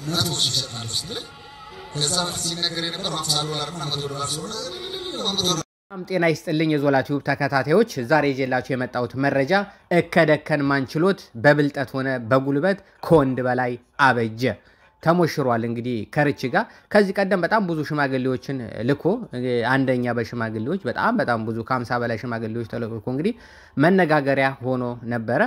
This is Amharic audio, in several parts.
መቶ ሺህ ይሰጣለሁ ስትል ከዛ በፊት ሲነገር የነበረው ሀምሳ ዶላር እና መቶ ዶላር ስለሆነ መቶ ዶላር በጣም ጤና ይስጥልኝ የዞላ ቲዩብ ተከታታዮች፣ ዛሬ ይዤላችሁ የመጣሁት መረጃ እከደከን ማንችሎት በብልጠት ሆነ በጉልበት ከወንድ በላይ አበጀ ተሞሽሯል። እንግዲህ ከርች ጋር ከዚህ ቀደም በጣም ብዙ ሽማግሌዎችን ልኮ አንደኛ በሽማግሌዎች በጣም በጣም ብዙ ከሀምሳ በላይ ሽማግሌዎች ተልኮ እንግዲህ መነጋገሪያ ሆኖ ነበረ።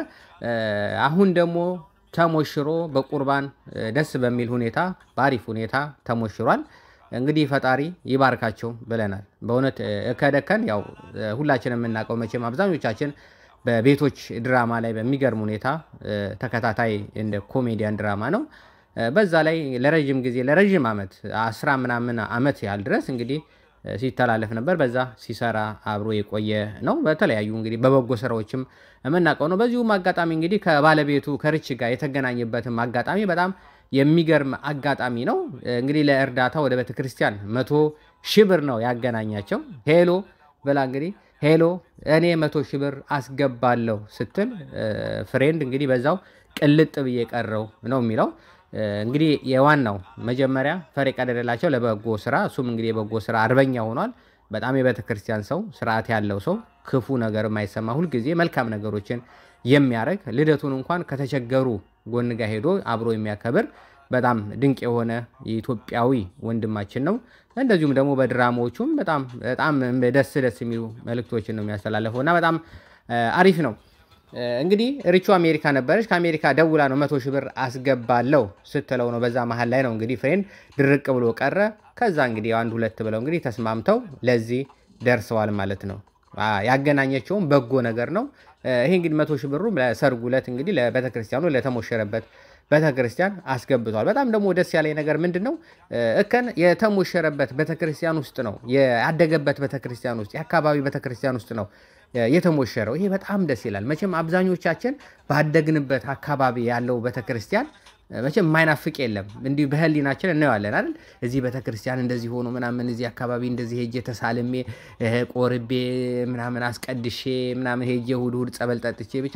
አሁን ደግሞ ተሞሽሮ በቁርባን ደስ በሚል ሁኔታ በአሪፍ ሁኔታ ተሞሽሯል። እንግዲህ ፈጣሪ ይባርካቸው ብለናል። በእውነት እከደከን ያው ሁላችን የምናውቀው መቼም አብዛኞቻችን በቤቶች ድራማ ላይ በሚገርም ሁኔታ ተከታታይ እንደ ኮሜዲያን ድራማ ነው። በዛ ላይ ለረዥም ጊዜ ለረዥም ዓመት አስራ ምናምን ዓመት ያህል ድረስ እንግዲህ ሲተላለፍ ነበር። በዛ ሲሰራ አብሮ የቆየ ነው። በተለያዩ እንግዲህ በበጎ ስራዎችም የምናውቀው ነው። በዚሁም አጋጣሚ እንግዲህ ከባለቤቱ ከርች ጋር የተገናኘበትም አጋጣሚ በጣም የሚገርም አጋጣሚ ነው። እንግዲህ ለእርዳታ ወደ ቤተክርስቲያን መቶ ሺህ ብር ነው ያገናኛቸው። ሄሎ ብላ እንግዲህ ሄሎ እኔ መቶ ሺህ ብር አስገባለሁ ስትል ፍሬንድ እንግዲህ በዛው ቅልጥ ብዬ ቀረው ነው የሚለው እንግዲህ የዋናው መጀመሪያ ፈር የቀደደላቸው ለበጎ ስራ እሱም እንግዲህ የበጎ ስራ አርበኛ ሆኗል። በጣም የቤተ ክርስቲያን ሰው፣ ስርዓት ያለው ሰው፣ ክፉ ነገር የማይሰማ ሁልጊዜ መልካም ነገሮችን የሚያደርግ ልደቱን እንኳን ከተቸገሩ ጎን ጋር ሄዶ አብሮ የሚያከብር በጣም ድንቅ የሆነ የኢትዮጵያዊ ወንድማችን ነው። እንደዚሁም ደግሞ በድራማዎቹም በጣም በጣም ደስ ደስ የሚሉ መልእክቶችን ነው የሚያስተላለፈው እና በጣም አሪፍ ነው። እንግዲህ ሪቹ አሜሪካ ነበረች። ከአሜሪካ ደውላ ነው መቶ ሺህ ብር አስገባለው ስትለው ነው። በዛ መሀል ላይ ነው እንግዲህ ፍሬንድ ድርቅ ብሎ ቀረ። ከዛ እንግዲህ አንድ ሁለት ብለው እንግዲህ ተስማምተው ለዚህ ደርሰዋል ማለት ነው። ያገናኘቸውም በጎ ነገር ነው። ይሄ እንግዲህ መቶ ሺህ ብሩ ለሰርጉ ዕለት እንግዲህ ለቤተክርስቲያኑ ለተሞሸረበት ቤተክርስቲያን አስገብቷል። በጣም ደግሞ ደስ ያለኝ ነገር ምንድን ነው? እከን የተሞሸረበት ቤተክርስቲያን ውስጥ ነው ያደገበት ቤተክርስቲያን ውስጥ የአካባቢ ቤተክርስቲያን ውስጥ ነው የተሞሸረው። ይሄ በጣም ደስ ይላል። መቼም አብዛኞቻችን ባደግንበት አካባቢ ያለው ቤተክርስቲያን መቼም የማይናፍቅ የለም። እንዲሁ በህሊናችን እናየዋለን አይደል? እዚህ ቤተክርስቲያን እንደዚህ ሆኖ ምናምን እዚህ አካባቢ እንደዚህ ሄጄ ተሳልሜ ቆርቤ ምናምን አስቀድሼ ምናምን ሄጄ እሑድ እሑድ ጸበል ጠጥቼ ብቻ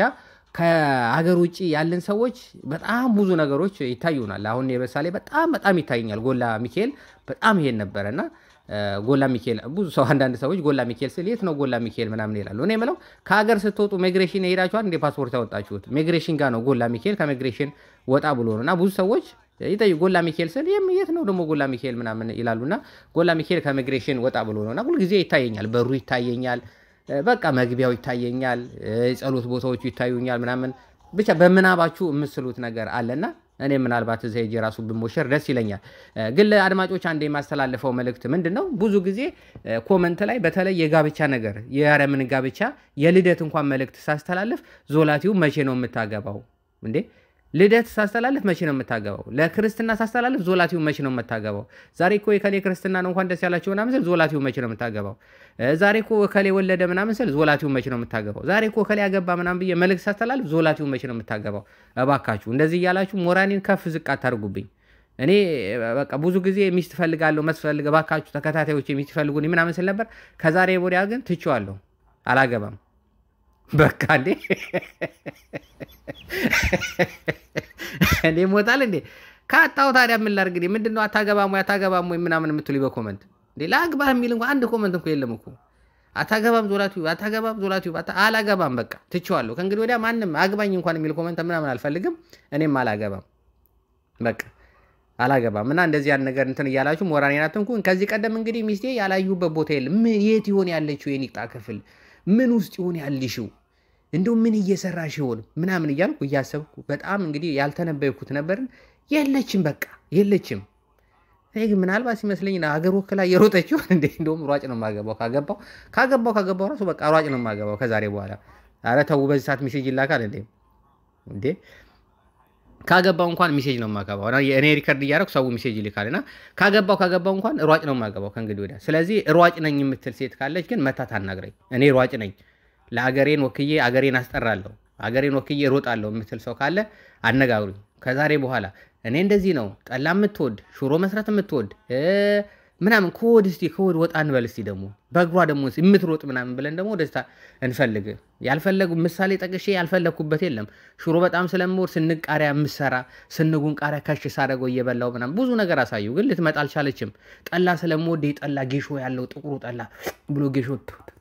ከሀገር ውጭ ያለን ሰዎች በጣም ብዙ ነገሮች ይታዩናል። አሁን የበሳሌ በጣም በጣም ይታየኛል። ጎላ ሚካኤል በጣም ይሄን ነበረ እና ጎላ ሚካኤል ብዙ ሰው አንዳንድ ሰዎች ጎላ ሚካኤል ስል የት ነው ጎላ ሚካኤል ምናምን ይላሉ። እኔ የምለው ከሀገር ስትወጡ ሜግሬሽን የሄዳችኋል እንደ ፓስፖርት ያወጣችሁት ሜግሬሽን ጋር ነው ጎላ ሚካኤል ከሜግሬሽን ወጣ ብሎ ነው እና ብዙ ሰዎች ይጠይቁ ጎላ ሚካኤል ስል የት ነው ደግሞ ጎላ ሚካኤል ምናምን ይላሉና ጎላ ሚካኤል ከሜግሬሽን ወጣ ብሎ ነው እና ሁልጊዜ ይታየኛል። በሩ ይታየኛል በቃ መግቢያው ይታየኛል፣ የጸሎት ቦታዎቹ ይታዩኛል ምናምን ብቻ በምናባችሁ የምስሉት ነገር አለና እኔ ምናልባት እዛ ሄጄ ራሱ ብሞሸር ደስ ይለኛል። ግን ለአድማጮች አንድ የማስተላለፈው መልእክት ምንድን ነው? ብዙ ጊዜ ኮመንት ላይ በተለይ የጋብቻ ነገር የአረምን ጋብቻ የልደት እንኳን መልእክት ሳስተላልፍ ዞላቲው መቼ ነው የምታገባው እንዴ? ልደት ሳስተላልፍ መቼ ነው የምታገባው? ለክርስትና ሳስተላልፍ ዞላቲው መቼ ነው የምታገባው? ዛሬ እኮ የከሌ ክርስትና ነው እንኳን ደስ ያላቸው ምናምን ስል ዞላቲው መቼ ነው የምታገባው? ዛሬ እኮ ከሌ ወለደ ምናምን ስል ዞላቲው መቼ ነው የምታገባው? ዛሬ እኮ ከሌ ያገባ ምናምን ብዬ መልእክት ሳስተላልፍ ዞላቲው መቼ ነው የምታገባው? እባካችሁ እንደዚህ እያላችሁ ሞራኔን ከፍ ዝቅ አታርጉብኝ። እኔ በቃ ብዙ ጊዜ ሚስት ፈልጋለሁ መስፈልግ እባካችሁ ተከታታዮች ሚስት ፈልጉኝ ምናምን ስል ነበር። ከዛሬ ወዲያ ግን ትቼዋለሁ፣ አላገባም በቃ እንዴ እንዴ ሞታል እንዴ ካጣው ታዲያ ምን ላድርግ? እንዴ ምንድነው አታገባም ወይ አታገባም ወይ ምናምን የምትሉኝ በኮመንት እንዴ ላግባ የሚል እንኳ አንድ ኮመንት እንኳ የለም እኮ አታገባም ዞላቲው አታገባም ዞላቲው አላገባም በቃ ትቼዋለሁ። ከእንግዲህ ወዲያ ማንም አግባኝ እንኳን የሚል ኮመንት ምናምን አልፈልግም። እኔም አላገባም በቃ አላገባም እና እንደዚህ ያን ነገር እንትን እያላችሁ ሞራኔን አትንኩን። ከዚህ ቀደም እንግዲህ ሚስቴ ያላዩበት ቦታ የለም። የት ይሆን ያለችው የኒቅጣ ክፍል ምን ውስጥ ይሆን ያልሽው እንደው ምን እየሰራሽ ይሆን ምናምን እያልኩ እያሰብኩ በጣም እንግዲህ ያልተነበይኩት ነበርን። የለችም በቃ የለችም። እኔ ግን ምናልባት ሲመስለኝ ሀገር ወክላ እየሮጠች ይሆን እንዴ? እንደውም ሯጭ ነው የማገባው ካገባው ካገባው ካገባው ራሱ በቃ ሯጭ ነው የማገባው ከዛሬ በኋላ። ኧረ ተው፣ በዚህ ሰዓት ሚሴጅ ይላካል እንዴ? እንዴ ካገባው እንኳን ሚሴጅ ነው የማገባው። እኔ ሪከርድ እያደረኩ ሰው ሚሴጅ ይልካል እና ካገባው ካገባው እንኳን ሯጭ ነው የማገባው ከእንግዲህ ወዲያ። ስለዚህ ሯጭ ነኝ የምትል ሴት ካለች ግን መታ ታናግረኝ። እኔ ሯጭ ነኝ ለአገሬን ወክዬ አገሬን አስጠራለሁ አገሬን ወክዬ እሮጣለሁ የምትል ሰው ካለ አነጋግሩኝ። ከዛሬ በኋላ እኔ እንደዚህ ነው ጠላ የምትወድ ሽሮ መስራት የምትወድ ምናምን ከወድ እስቲ ከወድ ወጣ እንበል እስቲ ደግሞ በእግሯ ደግሞ የምትሮጥ ምናምን ብለን ደግሞ ደስታ እንፈልግ። ያልፈለጉ ምሳሌ ጠቅሼ ያልፈለግኩበት የለም። ሽሮ በጣም ስለምወድ ስንቅ ቃሪያ የምሰራ ስንጉን ቃሪያ ከሽ ሳደርገው እየበላው ምናምን ብዙ ነገር አሳዩ፣ ግን ልትመጣ አልቻለችም። ጠላ ስለምወድ ጠላ ጌሾ ያለው ጥቁሩ ጠላ ብሎ ጌሾ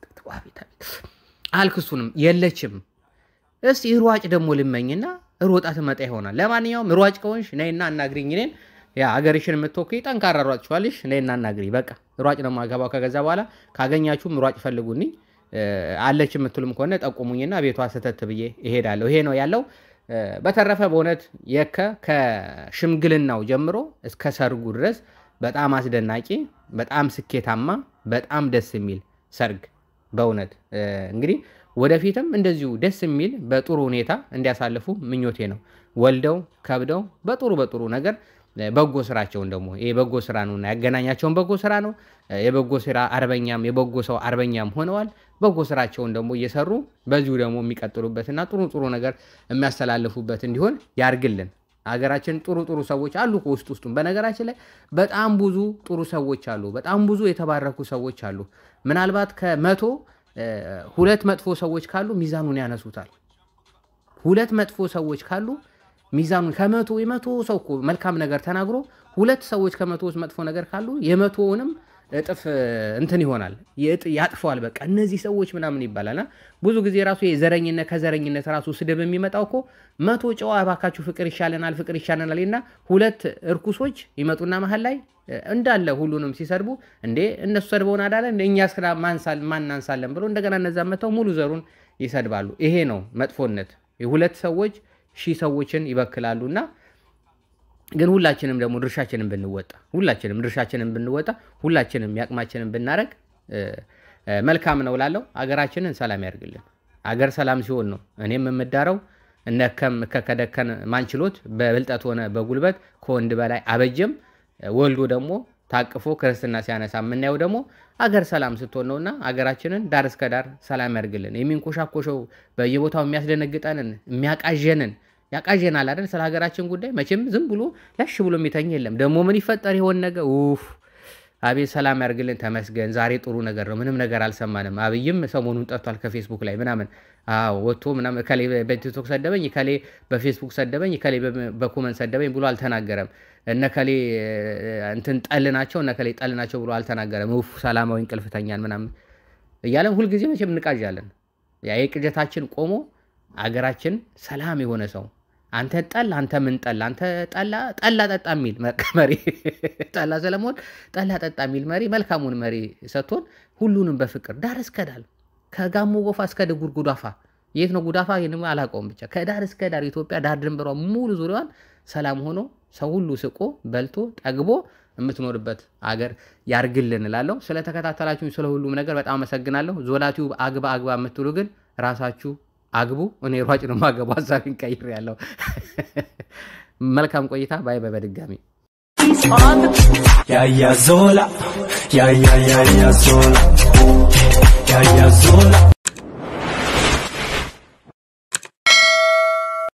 አልክሱንም የለችም። እስቲ ሯጭ ደግሞ ልመኝና ሮጣ ትመጣ ይሆናል። ለማንኛውም ሯጭ ከሆንሽ ነይና አናግሪኝ እኔን ያ ሀገርሽን የምትወክይ ጠንካራ ሯጭ ችኋልሽ ነይና አናግሪ። በቃ ሯጭ ነው የማገባው። ከገዛ በኋላ ካገኛችሁም ሯጭ ፈልጉልኝ። አለች የምትሉም ከሆነ ጠቁሙኝና ቤቷ ስተት ብዬ እሄዳለሁ። ይሄ ነው ያለው። በተረፈ በእውነት የከ ከሽምግልናው ጀምሮ እስከ ሰርጉ ድረስ በጣም አስደናቂ፣ በጣም ስኬታማ፣ በጣም ደስ የሚል ሰርግ በእውነት እንግዲህ ወደፊትም እንደዚሁ ደስ የሚል በጥሩ ሁኔታ እንዲያሳልፉ ምኞቴ ነው። ወልደው ከብደው በጥሩ በጥሩ ነገር በጎ ስራቸውን ደግሞ ይህ በጎ ስራ ነውና ያገናኛቸውን በጎ ስራ ነው። የበጎ ስራ አርበኛም የበጎ ሰው አርበኛም ሆነዋል። በጎ ስራቸውን ደግሞ እየሰሩ በዚሁ ደግሞ የሚቀጥሉበትና ጥሩ ጥሩ ነገር የሚያስተላልፉበት እንዲሆን ያርግልን። ሀገራችን ጥሩ ጥሩ ሰዎች አሉ ውስጥ ውስጡም። በነገራችን ላይ በጣም ብዙ ጥሩ ሰዎች አሉ። በጣም ብዙ የተባረኩ ሰዎች አሉ። ምናልባት ከመቶ ሁለት መጥፎ ሰዎች ካሉ ሚዛኑን ያነሱታል። ሁለት መጥፎ ሰዎች ካሉ ሚዛኑን ከመቶ የመቶ ሰው እኮ መልካም ነገር ተናግሮ ሁለት ሰዎች ከመቶ ውስጥ መጥፎ ነገር ካሉ የመቶውንም እጥፍ እንትን ይሆናል ያጥፈዋል። በቃ እነዚህ ሰዎች ምናምን ይባላልና ብዙ ጊዜ ራሱ የዘረኝነት ከዘረኝነት ራሱ ስድብ የሚመጣው እኮ መቶ ጨዋ እባካችሁ ፍቅር ይሻለናል ፍቅር ይሻለናል እና ሁለት እርኩሶች ይመጡና መሀል ላይ እንዳለ ሁሉንም ሲሰድቡ እንዴ እነሱ ሰድበውን አዳለ እንደ እኛ ስራ ማናንሳለን ብሎ እንደገና እነዛ መተው ሙሉ ዘሩን ይሰድባሉ። ይሄ ነው መጥፎነት። የሁለት ሰዎች ሺህ ሰዎችን ይበክላሉና ግን ሁላችንም ደግሞ ድርሻችንን ብንወጣ ሁላችንም ድርሻችንን ብንወጣ ሁላችንም ያቅማችንን ብናረግ መልካም ነው ላለው አገራችንን ሰላም ያርግልን። አገር ሰላም ሲሆን ነው እኔም የምዳረው እነከም ከከደከን ማንችሎት በብልጠት ሆነ በጉልበት ከወንድ በላይ አበጀም ወልዶ ደግሞ ታቅፎ ክርስትና ሲያነሳ የምናየው ደግሞ አገር ሰላም ስትሆን ነውና አገራችንን ዳር እስከ ዳር ሰላም ያርግልን። የሚንኮሻኮሸው በየቦታው የሚያስደነግጠንን የሚያቃዠንን ያቃዠናል አይደል? ስለ ሀገራችን ጉዳይ መቼም ዝም ብሎ ለሽ ብሎ የሚተኝ የለም። ደግሞ ምን ይፈጠር ይሆን ነገ? ኡፍ አቤት ሰላም ያርግልን። ተመስገን ዛሬ ጥሩ ነገር ነው። ምንም ነገር አልሰማንም። አብይም ሰሞኑን ጠፍቷል ከፌስቡክ ላይ ምናምን ወጥቶ ምናምን እከሌ በቲክቶክ ሰደበኝ፣ እከሌ በፌስቡክ ሰደበኝ፣ እከሌ በኮመንት ሰደበኝ ብሎ አልተናገረም። እነከሌ እንትን ጠል ናቸው፣ እነከሌ ጠል ናቸው ብሎ አልተናገረም። ኡፍ ሰላማዊ እንቅልፍተኛን ምናምን እያለን ሁልጊዜ መቼም እንቃዣለን። ያ የቅጀታችን ቆሞ አገራችን ሰላም የሆነ ሰው አንተ ጠላ አንተ ምን ጠላ አንተ ጠላ ጠላ ጠጣ የሚል መሪ ጠላ ስለመሆን ጠላ ጠጣ የሚል መሪ መልካሙን መሪ ሰጥቶን ሁሉንም በፍቅር ዳር እስከ ዳር ከጋሞ ጎፋ እስከ ድጉር ጉዳፋ የት ነው ጉዳፋ? ይህን አላውቀውም። ብቻ ከዳር እስከ ዳር ኢትዮጵያ ዳር ድንበሯ ሙሉ ዙሪያዋን ሰላም ሆኖ ሰው ሁሉ ስቆ በልቶ ጠግቦ የምትኖርበት አገር ያርግልን እላለሁ። ስለተከታተላችሁ ስለ ሁሉም ነገር በጣም አመሰግናለሁ። ዞላቲዩብ አግባ አግባ የምትሉ ግን ራሳችሁ አግቡ። እኔ ሯጭ ነው ማገቡ። ሀሳቤን ቀይር ያለው መልካም ቆይታ። ባይ ባይ። በድጋሚ ያያ ዞላ ያያ ያያ ዞላ ያያ ዞላ